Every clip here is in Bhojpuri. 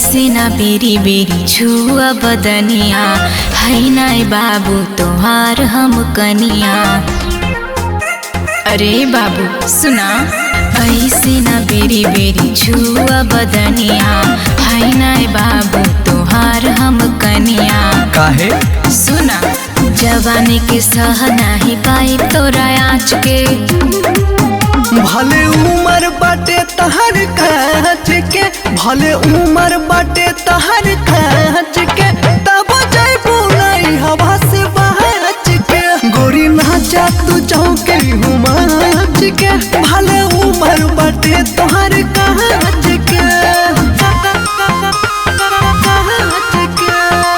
ऐसे ना बेरी बेरी छुआ बदनिया है नाय बाबू तोहार हम कनिया अरे बाबू सुना ऐसे ना बेरी बेरी छुआ बदनिया है नाय बाबू तोहार हम कनिया काहे सुना जवानी के सह नाही पाई तोरा आँच के भले उमर बाटे तहर कांच के भले उमर बाटे तहर कांच के तब जैबू नहीं हवा से बहच के गोरी नाचा तू चौके हुमाच के भले उमर बाटे तोहर कांच के कांच के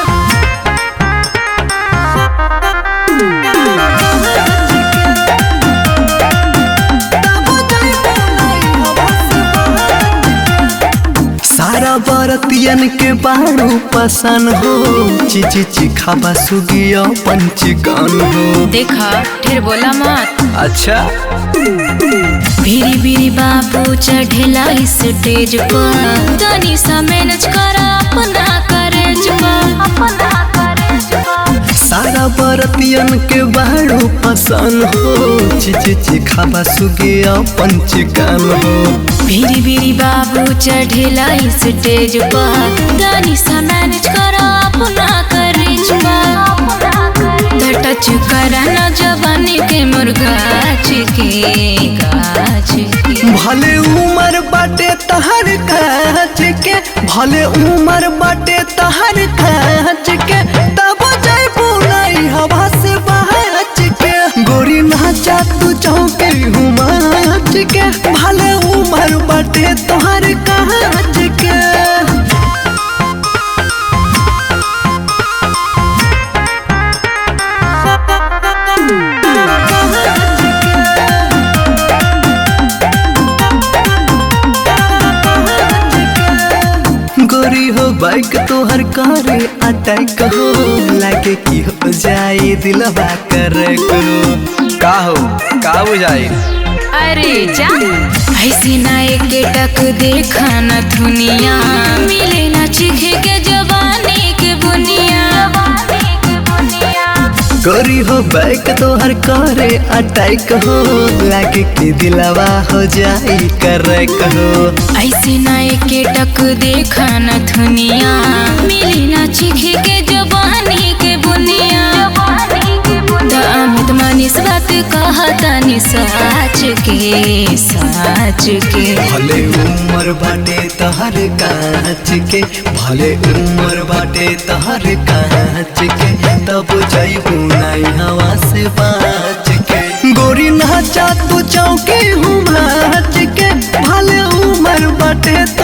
सारा बरतियन के बारू पसन हो चिची चिखाबा सुगिया पंचगन हो देखा ढेर बोला मत अच्छा भीरी भीरी बाबू चढ़ेला स्टेज पर तनी सा मैनेज करा अपना करेज पर अपना करेज पर सारा बरतियन के बारू पसन हो चिची चिखाबा सुगिया पंचगन हो भीरी भीरी बाबू चढ़ेला स्टेज पर तनी सा मैनेज करा अपना करेज पर त टच करा न जवानी के मुर्गा के गाछ के भले उमर बाटे तहर कांच के भले उमर बाटे तहर कांच के तब जैबू नहीं हवा से बहच के गोरी नाचा तू चौके हुमाच के भले उमर बाटे तोहर कांच के गोरी हो बाइक तोहर करे अटैक हो लागे की हो जाए दिलवा कर करो का हो का बुझाई अरे जा ऐसी ना एक टक देखा न दुनिया मिले ना चिखे के जवानी के बुनिया गोरी हो बाइक तोहर करे अटैक हो लागे की दिलवा हो जाए कर कहो ऐसी ना एक टक देखा न दुनिया मिले ना चिखे के जवानी के बुनिया त अमित मनीष बात कहता नि साच के साच के भले उम्र बाटे तहर कांच के भले उम्र बाटे तहर कांच के तब जैबू नहीं हवा से बाच के गोरी नाचा तू चौके हूँ नाच के भले उम्र बाटे